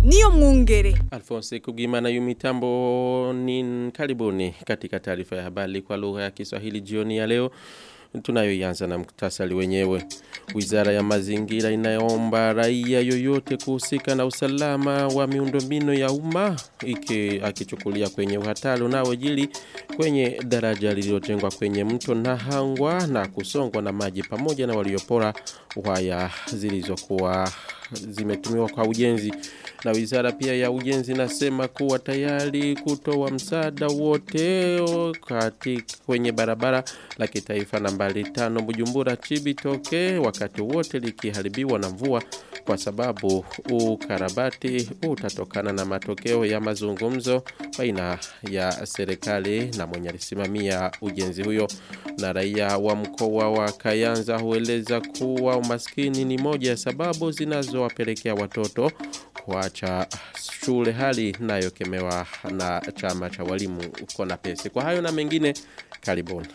niyo mwungere. Alphonse Kugimana yu mitambo ni karibuni katika taarifa ya habari kwa lugha ya Kiswahili jioni ya leo. Tunayoianza na muktasari wenyewe. Wizara ya mazingira inaomba raia yoyote kuhusika na usalama wa miundombinu ya umma iki akichukulia kwenye uhatari unaojili kwenye daraja lililojengwa kwenye mto Nahangwa na kusongwa na maji pamoja na waliopora waya zilizokuwa zimetumiwa kwa ujenzi na wizara pia ya ujenzi nasema kuwa tayari kutoa msaada wote katika kwenye barabara la kitaifa nambari tano Bujumbura Chibitoke wakati wote likiharibiwa na mvua kwa sababu ukarabati utatokana na matokeo ya mazungumzo baina ya serikali na mwenye alisimamia ujenzi huyo na raia wa mkoa wa Kayanza hueleza kuwa umaskini ni moja ya sababu zinazowapelekea watoto kuacha shule hali nayokemewa na chama cha walimu uko na pesi. Kwa hayo na mengine karibuni.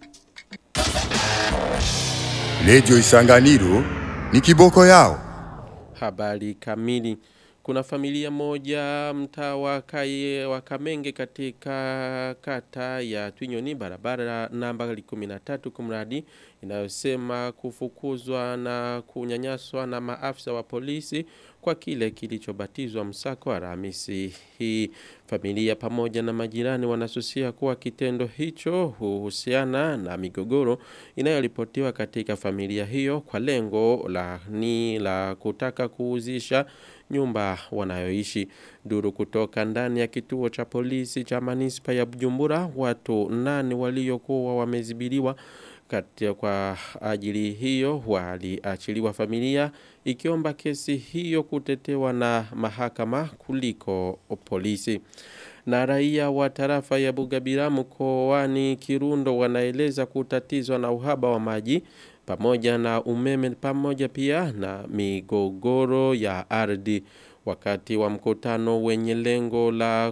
Redio Isanganiro ni kiboko yao. Habari kamili. Kuna familia moja mtaa wa Kaye wa Kamenge katika kata ya Twinyoni barabara namba 13 kumradi inayosema kufukuzwa na kunyanyaswa na maafisa wa polisi kwa kile kilichobatizwa msako Alhamisi hii. Familia pamoja na majirani wanasusia kuwa kitendo hicho huhusiana na migogoro inayoripotiwa katika familia hiyo kwa lengo la ni la kutaka kuuzisha nyumba wanayoishi. Duru kutoka ndani ya kituo cha polisi cha manispa ya Bujumbura watu nane waliokuwa wamezibiliwa katika kwa ajili hiyo waliachiliwa familia ikiomba kesi hiyo kutetewa na mahakama kuliko polisi. Na raia wa tarafa ya Bugabira mkoani Kirundo wanaeleza kutatizwa na uhaba wa maji pamoja na umeme pamoja pia na migogoro ya ardhi wakati wa mkutano wenye lengo la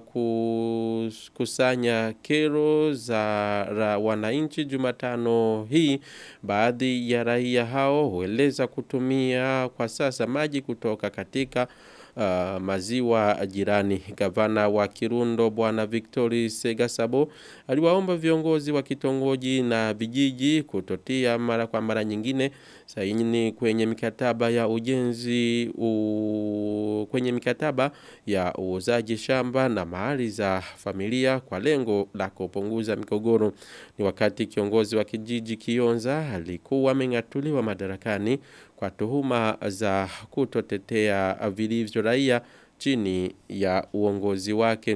kusanya kero za wananchi Jumatano hii baadhi ya raia hao hueleza kutumia kwa sasa maji kutoka katika uh, maziwa jirani. Gavana wa Kirundo bwana Victory Segasabo aliwaomba viongozi wa kitongoji na vijiji kutotia mara kwa mara nyingine saini kwenye mikataba ya ujenzi u, kwenye mikataba ya uuzaji shamba na mahali za familia kwa lengo la kupunguza migogoro. Ni wakati kiongozi wa kijiji Kionza alikuwa ameng'atuliwa madarakani kwa tuhuma za kutotetea vilivyo raia chini ya uongozi wake.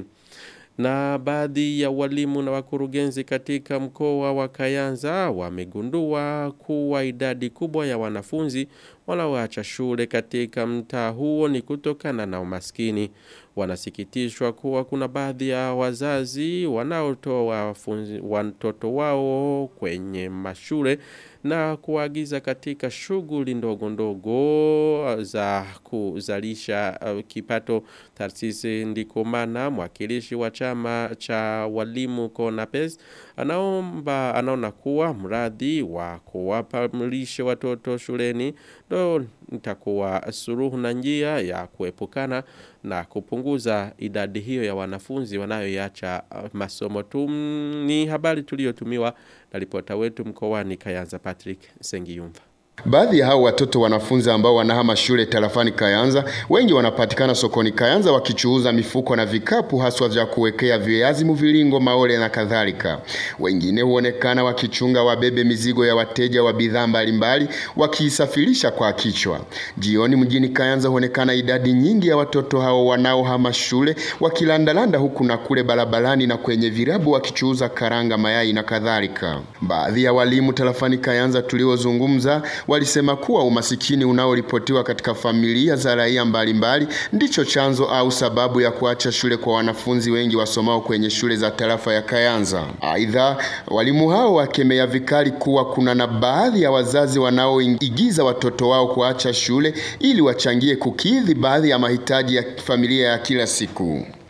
Na baadhi ya walimu na wakurugenzi katika mkoa wa Kayanza wamegundua kuwa idadi kubwa ya wanafunzi wanaoacha shule katika mtaa huo ni kutokana na umaskini. Wanasikitishwa kuwa kuna baadhi ya wazazi wanaotoa watoto wao kwenye mashule na kuagiza katika shughuli ndogo ndogo za kuzalisha uh, kipato tarsisi ndikomana mwakilishi wa chama cha walimu Konapes anaomba anaona kuwa mradi wa kuwapa mlishe watoto shuleni ndo nitakuwa suruhu na njia ya kuepukana na kupunguza idadi hiyo ya wanafunzi wanayoacha masomo tu ni habari tuliyotumiwa na ripota wetu mkoani Kayanza Patrick Sengiyumva. Baadhi ya hao watoto wanafunzi ambao wanahama shule tarafani Kayanza, wengi wanapatikana sokoni Kayanza wakichuuza mifuko na vikapu haswa vya kuwekea viazi mviringo, maole na kadhalika. Wengine huonekana wakichunga wabebe mizigo ya wateja wa bidhaa mbalimbali wakiisafirisha kwa kichwa. Jioni mjini Kayanza huonekana idadi nyingi ya watoto hao wanaohama shule wakilandalanda huku na kule barabarani na kwenye virabu wakichuuza karanga, mayai na kadhalika. Baadhi ya walimu tarafani Kayanza tuliozungumza walisema kuwa umasikini unaoripotiwa katika familia za raia mbalimbali ndicho chanzo au sababu ya kuacha shule kwa wanafunzi wengi wasomao kwenye shule za tarafa ya Kayanza. Aidha, walimu hao wakemea vikali kuwa kuna na baadhi ya wazazi wanaoigiza watoto wao kuacha shule ili wachangie kukidhi baadhi ya mahitaji ya familia ya kila siku.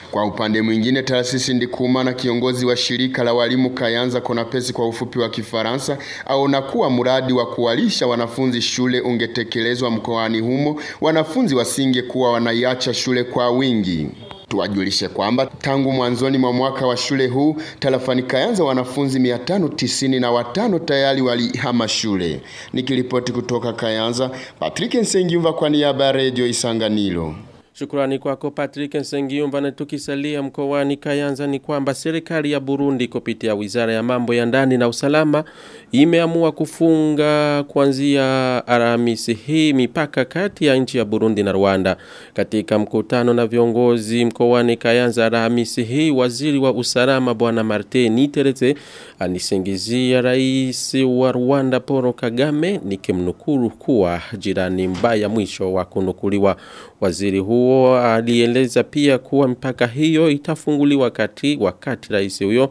Kwa upande mwingine, Taasisi Ndikuma na kiongozi wa shirika la walimu Kayanza Konapesi kwa ufupi wa Kifaransa aona kuwa mradi wa kuwalisha wanafunzi shule ungetekelezwa mkoani humo, wanafunzi wasingekuwa wanaiacha shule kwa wingi. Tuwajulishe kwamba tangu mwanzoni mwa mwaka wa shule huu tarafani Kayanza wanafunzi 595 na watano tayari walihama shule. Nikiripoti kutoka Kayanza, Patrick Nsengiumva kwa niaba ya Radio Isanganiro. Shukrani kwako Patrick Nsengiumba na tukisalia mkoani Kayanza ni kwamba serikali ya Burundi kupitia Wizara ya Mambo ya Ndani na Usalama imeamua kufunga kuanzia Alhamisi hii mipaka kati ya nchi ya Burundi na Rwanda. Katika mkutano na viongozi mkoani Kayanza Alhamisi hii waziri wa usalama bwana Martin Niterete anisingizia rais wa Rwanda Paul Kagame nikimnukuru kuwa jirani mbaya mwisho wa kunukuliwa waziri huo alieleza pia kuwa mpaka hiyo itafunguliwa kati wakati rais huyo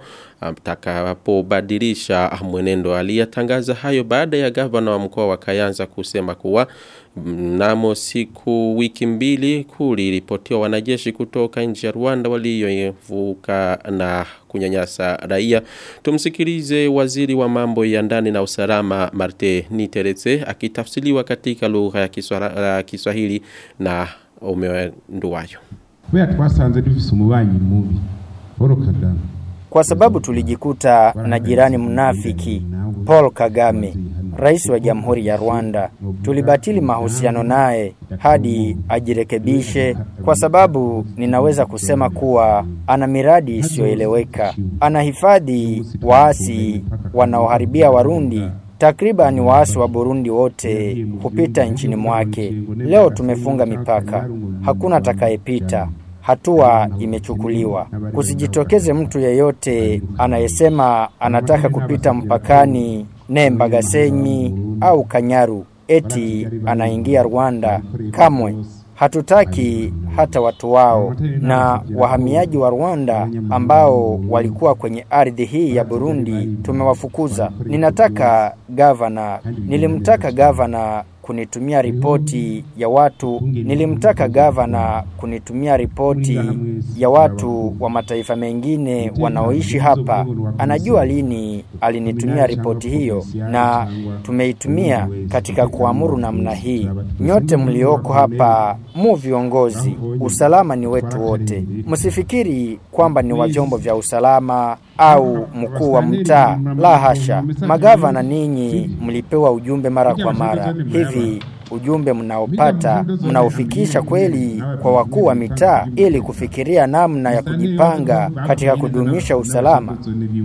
atakapobadilisha mwenendo aliyatangaza hayo baada ya gavana wa mkoa wa Kayanza kusema kuwa mnamo siku wiki mbili kuliripotiwa wanajeshi kutoka nchi ya Rwanda waliovuka na kunyanyasa raia. Tumsikilize waziri wa mambo ya ndani na usalama Marte Niteretse akitafsiriwa katika lugha ya Kiswahili, Kiswahili na umeonduwayo. Kubera twasanze dufise umubanyi mubi Paul Kagame kwa sababu tulijikuta na jirani mnafiki Paul Kagame, rais wa Jamhuri ya Rwanda. Tulibatili mahusiano naye hadi ajirekebishe, kwa sababu ninaweza kusema kuwa ana miradi isiyoeleweka, anahifadhi waasi wanaoharibia Warundi Takriban waasi wa Burundi wote hupita nchini mwake. Leo tumefunga mipaka, hakuna atakayepita. Hatua imechukuliwa. Kusijitokeze mtu yeyote anayesema anataka kupita mpakani Nemba Gasenyi au Kanyaru eti anaingia Rwanda. Kamwe hatutaki hata watu wao na wahamiaji wa Rwanda ambao walikuwa kwenye ardhi hii ya Burundi tumewafukuza. Ninataka gavana, nilimtaka gavana kunitumia ripoti ya watu nilimtaka gavana kunitumia ripoti ya watu wa mataifa mengine wanaoishi hapa. Anajua lini alinitumia ripoti hiyo na tumeitumia katika kuamuru namna hii. Nyote mlioko hapa mu viongozi, usalama ni wetu wote. Msifikiri kwamba ni wa vyombo vya usalama au mkuu wa mtaa. La hasha, magavana ninyi mlipewa ujumbe mara kwa mara. Hivi ujumbe mnaopata mnaofikisha kweli kwa wakuu wa mitaa ili kufikiria namna ya kujipanga katika kudumisha usalama.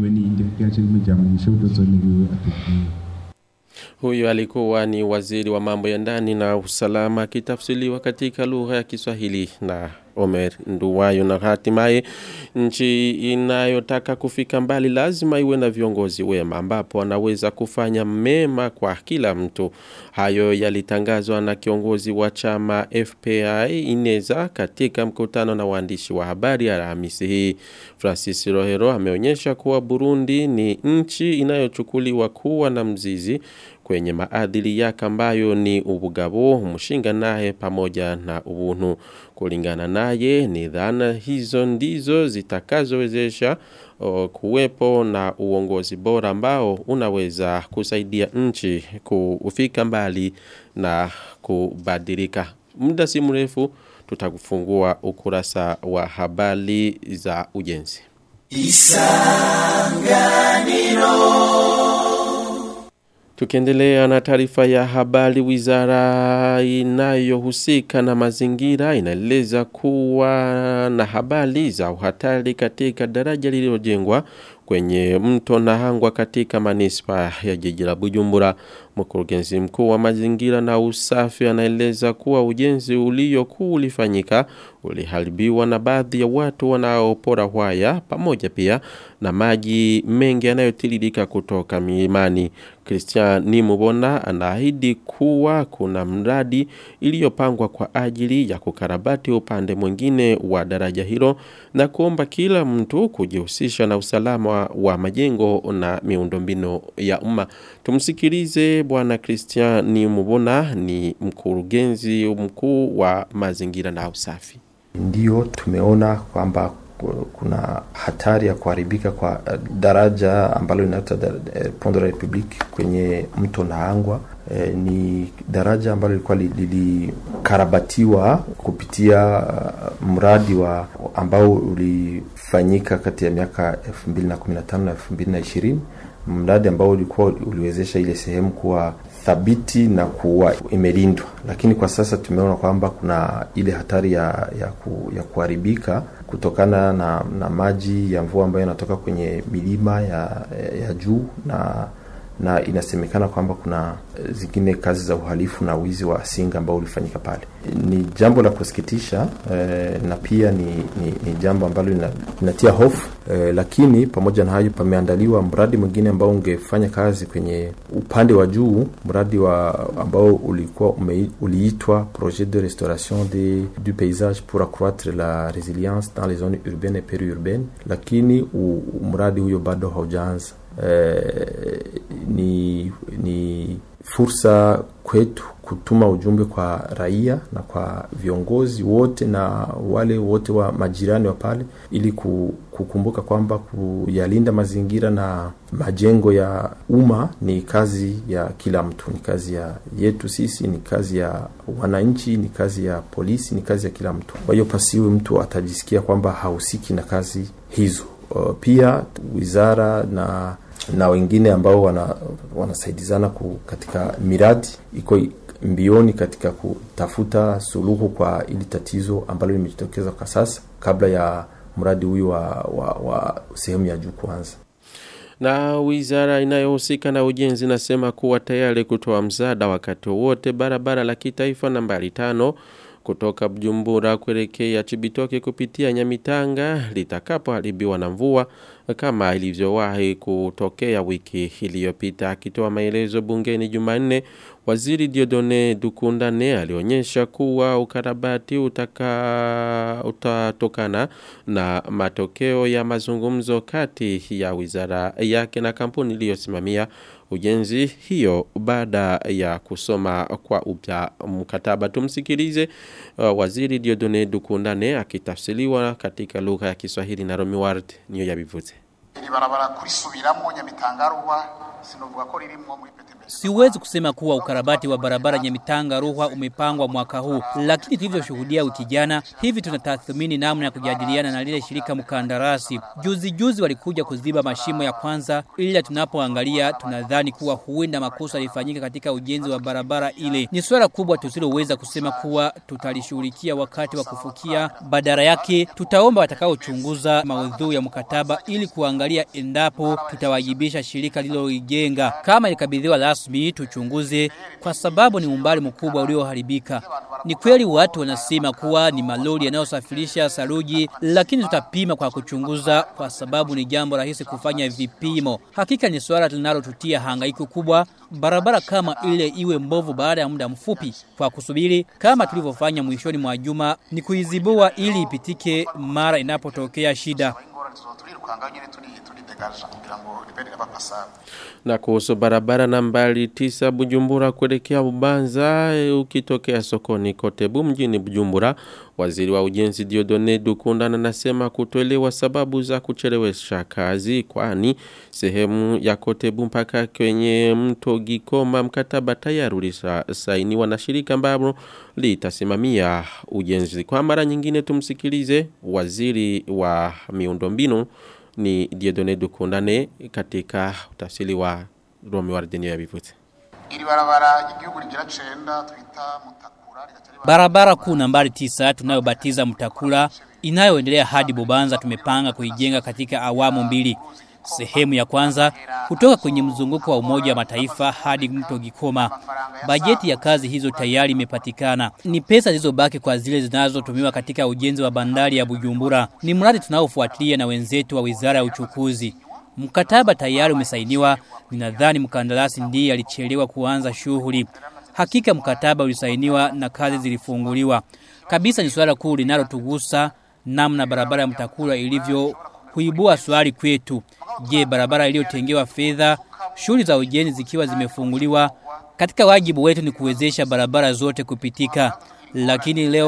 Huyo alikuwa ni waziri wa mambo ya ndani na usalama akitafsiriwa katika lugha ya Kiswahili na Omer Nduwayo na hatimaye nchi inayotaka kufika mbali lazima iwe na viongozi wema ambapo wanaweza kufanya mema kwa kila mtu. Hayo yalitangazwa na kiongozi wa chama FPI Ineza katika mkutano na waandishi wa habari Alhamisi hii. Francis Rohero ameonyesha kuwa Burundi ni nchi inayochukuliwa kuwa na mzizi kwenye maadili yake ambayo ni ubugabo, mshinga naye pamoja na ubunu. Kulingana naye ni dhana hizo ndizo zitakazowezesha kuwepo na uongozi bora ambao unaweza kusaidia nchi kufika mbali na kubadilika. Muda si mrefu tutakufungua ukurasa wa habari za ujenzi. Tukiendelea na taarifa ya habari wizara inayohusika na mazingira inaeleza kuwa na habari za uhatari katika daraja lililojengwa kwenye mto Nahangwa katika manispa ya jiji la Bujumbura. Mkurugenzi mkuu wa mazingira na usafi anaeleza kuwa ujenzi uliokuwa ulifanyika uliharibiwa na baadhi ya watu wanaopora waya pamoja pia na maji mengi yanayotiririka kutoka milimani. Christian Nimubona anaahidi kuwa kuna mradi iliyopangwa kwa ajili ya kukarabati upande mwingine wa daraja hilo na kuomba kila mtu kujihusisha na usalama wa majengo na miundombinu ya umma. Tumsikilize bwana Christian Nimubona ni mkurugenzi mkuu wa mazingira na usafi. Ndio tumeona kwamba kuna hatari ya kuharibika kwa daraja ambalo linaitwa Pont de la Republique kwenye mto Nahangwa. E, ni daraja ambalo lilikuwa lilikarabatiwa kupitia uh, mradi wa ambao ulifanyika kati ya miaka 2015 na 2020 mradi ambao ulikuwa uliwezesha ile sehemu kuwa thabiti na kuwa imelindwa, lakini kwa sasa tumeona kwamba kuna ile hatari ya ya, ku, ya kuharibika kutokana na, na maji ya mvua ambayo yanatoka kwenye milima ya, ya juu na na inasemekana kwamba kuna zingine kazi za uhalifu na wizi wa singa ambao ulifanyika pale. Ni jambo la kusikitisha eh, na pia ni, ni, ni jambo ambalo linatia hofu eh, lakini pamoja na hayo pameandaliwa mradi mwingine ambao ungefanya kazi kwenye upande wa juu, mradi wa ambao ulikuwa ume, uliitwa projet de restauration de, du paysage pour accroître la résilience dans les zones urbaines et périurbaines, lakini u, mradi huyo bado haujaanza. Eh, ni ni fursa kwetu kutuma ujumbe kwa raia na kwa viongozi wote na wale wote wa majirani wa pale, ili kukumbuka kwamba kuyalinda mazingira na majengo ya umma ni kazi ya kila mtu, ni kazi ya yetu sisi, ni kazi ya wananchi, ni kazi ya polisi, ni kazi ya kila mtu. Kwa hiyo pasiwe mtu atajisikia kwamba hahusiki na kazi hizo. Uh, pia wizara na na wengine ambao wana, wanasaidizana ku, katika miradi iko mbioni katika kutafuta suluhu kwa ili tatizo ambalo limejitokeza kwa sasa kabla ya mradi huyu wa, wa, wa sehemu ya juu kuanza. Na wizara inayohusika na ujenzi nasema kuwa tayari kutoa msaada wakati wowote barabara la kitaifa nambari tano kutoka Bujumbura kuelekea Chibitoke kupitia Nyamitanga litakapoharibiwa na mvua kama ilivyowahi kutokea wiki iliyopita. Akitoa maelezo bungeni Jumanne, Waziri Diodone Dukundane alionyesha kuwa ukarabati utaka utatokana na matokeo ya mazungumzo kati ya wizara yake na kampuni iliyosimamia ujenzi hiyo baada ya kusoma kwa upya mkataba. Tumsikilize uh, Waziri Diodone Dukundane akitafsiriwa katika lugha ya Kiswahili na Romi Ward niyo yabivuze. Iri barabara kurisubiramwo Nyamitanga sinovuga ko ririmwo muri Siwezi kusema kuwa ukarabati wa barabara Nyamitanga Ruhwa umepangwa mwaka huu, lakini tulivyoshuhudia wiki jana, hivi tunatathmini namna ya kujadiliana na lile shirika mkandarasi. Juzi juzi walikuja kuziba mashimo ya kwanza, ila tunapoangalia tunadhani kuwa huenda makosa yalifanyika katika ujenzi wa barabara ile. Ni swala kubwa tusiloweza kusema kuwa tutalishughulikia wakati wa kufukia. Badala yake tutaomba watakaochunguza maudhui ya mkataba ili kuangalia endapo tutawajibisha shirika lililolijenga kama ilikabidhiwa rasmi tuchunguze kwa sababu ni umbali mkubwa ulioharibika. Ni kweli watu wanasema kuwa ni malori yanayosafirisha saruji, lakini tutapima kwa kuchunguza kwa sababu ni jambo rahisi kufanya vipimo. Hakika ni swala linalotutia hangaiko kubwa, barabara kama ile iwe mbovu baada ya muda mfupi. Kwa kusubiri kama tulivyofanya mwishoni mwa juma, ni kuizibua ili ipitike mara inapotokea shida. Na kuhusu barabara nambari tisa Bujumbura kuelekea Bubanza ukitokea sokoni Kotebu mjini Bujumbura waziri wa ujenzi Diodone Dukundana anasema kutoelewa sababu za kuchelewesha kazi kwani sehemu ya Kotebu mpaka kwenye mto Gikoma mkataba tayari ulisainiwa na shirika ambalo litasimamia ujenzi kwa mara nyingine tumsikilize waziri wa miundombinu ni Diodone Dukundane katika utafsiri wa Romi Wardeni ya Bivute. Iri barabara igihugu rigira cenda twita mutakura Barabara kuu nambari tisa tunayobatiza Mtakula inayoendelea hadi Bubanza tumepanga kuijenga katika awamu mbili. Sehemu ya kwanza kutoka kwenye mzunguko wa Umoja wa Mataifa hadi mto Gikoma. Bajeti ya kazi hizo tayari imepatikana. Ni pesa zilizobaki kwa zile zinazotumiwa katika ujenzi wa bandari ya Bujumbura. Ni mradi tunaofuatilia na wenzetu wa Wizara ya Uchukuzi. Mkataba tayari umesainiwa. Ninadhani mkandarasi ndiye alichelewa kuanza shughuli. Hakika mkataba ulisainiwa na kazi zilifunguliwa. Kabisa ni swala kuu linalotugusa namna barabara ya Mtakula ilivyo huibua swali kwetu. Je, barabara iliyotengewa fedha, shughuli za ujenzi zikiwa zimefunguliwa, katika wajibu wetu ni kuwezesha barabara zote kupitika. Lakini leo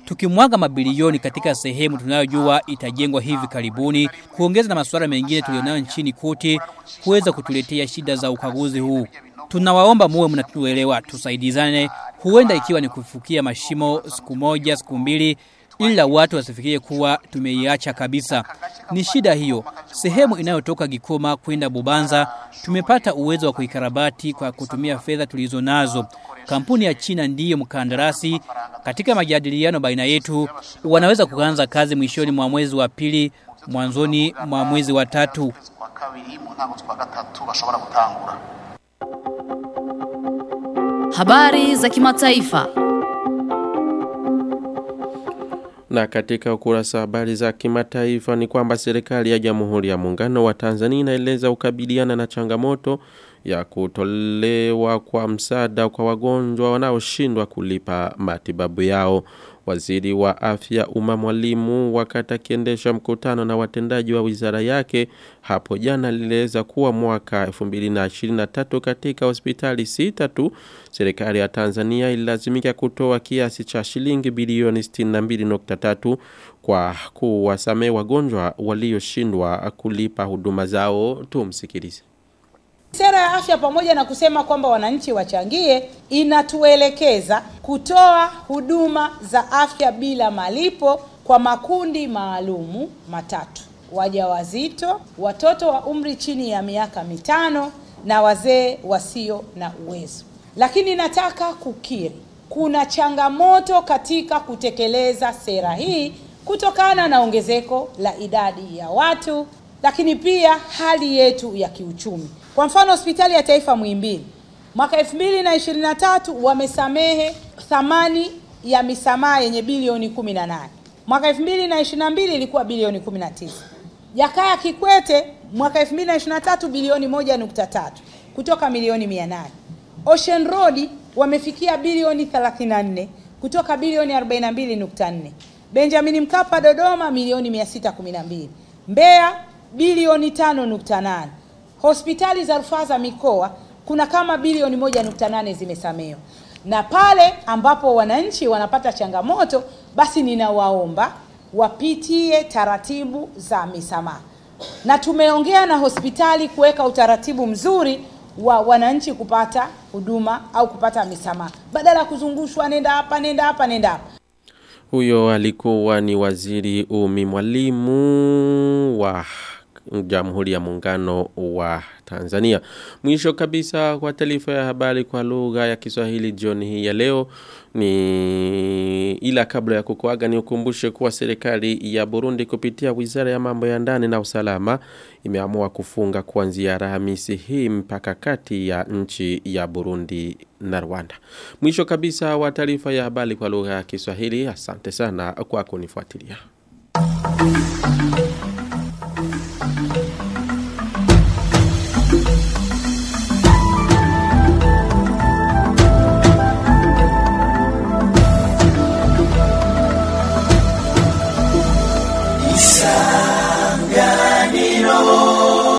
Tukimwaga mabilioni katika sehemu tunayojua itajengwa hivi karibuni, kuongeza na masuala mengine tulionayo nchini kote, kuweza kutuletea shida za ukaguzi huu. Tunawaomba muwe mnatuelewa, tusaidizane, huenda ikiwa ni kufukia mashimo siku moja, siku mbili, ila watu wasifikirie kuwa tumeiacha kabisa. Ni shida hiyo. Sehemu inayotoka Gikoma kwenda Bubanza tumepata uwezo wa kuikarabati kwa kutumia fedha tulizo nazo. Kampuni ya China ndiyo mkandarasi. Katika majadiliano baina yetu, wanaweza kuanza kazi mwishoni mwa mwezi wa pili, mwanzoni mwa mwezi wa tatu. kwa kabiri mu ntango z'ukwa gatatu bashobora gutangura Habari za kimataifa. Na katika ukurasa wa habari za kimataifa ni kwamba serikali ya Jamhuri ya Muungano wa Tanzania inaeleza ukabiliana na changamoto ya kutolewa kwa msaada kwa wagonjwa wanaoshindwa kulipa matibabu yao. Waziri wa afya Uma Mwalimu wakati akiendesha mkutano na watendaji wa wizara yake hapo jana alieleza kuwa mwaka 2023 katika hospitali sita tu serikali ya Tanzania ililazimika kutoa kiasi cha shilingi bilioni 62.3 kwa kuwasamehe wagonjwa walioshindwa kulipa huduma zao. Tumsikilize. Sera ya afya pamoja na kusema kwamba wananchi wachangie, inatuelekeza kutoa huduma za afya bila malipo kwa makundi maalumu matatu: wajawazito, watoto wa umri chini ya miaka mitano na wazee wasio na uwezo. Lakini nataka kukiri, kuna changamoto katika kutekeleza sera hii kutokana na ongezeko la idadi ya watu, lakini pia hali yetu ya kiuchumi. Kwa mfano hospitali ya taifa Muhimbili mwaka 2023 wamesamehe thamani ya misamaha yenye bilioni 18. Mwaka 2022 ilikuwa bilioni 19. Jakaya Kikwete mwaka 2023 bilioni 1.3 kutoka milioni 800. Ocean Road wamefikia bilioni 34 kutoka bilioni 42.4. Benjamin Mkapa Dodoma milioni 612. Mbeya bilioni 5.8 hospitali za rufaa za mikoa kuna kama bilioni moja nukta nane zimesamehewa, na pale ambapo wananchi wanapata changamoto, basi ninawaomba wapitie taratibu za misamaha, na tumeongea na hospitali kuweka utaratibu mzuri wa wananchi kupata huduma au kupata misamaha badala ya kuzungushwa, nenda hapa, nenda hapa, nenda hapa. Huyo alikuwa ni waziri Umi Mwalimu wa Jamhuri ya Muungano wa Tanzania. Mwisho kabisa kwa taarifa ya habari kwa lugha ya Kiswahili jioni hii ya leo ni ila kabla ya kukuaga ni ukumbushe kuwa serikali ya Burundi kupitia Wizara ya Mambo ya Ndani na Usalama imeamua kufunga kuanzia Alhamisi hii mpaka kati ya nchi ya Burundi na Rwanda. Mwisho kabisa wa taarifa ya habari kwa lugha ya Kiswahili. Asante sana kwa kunifuatilia.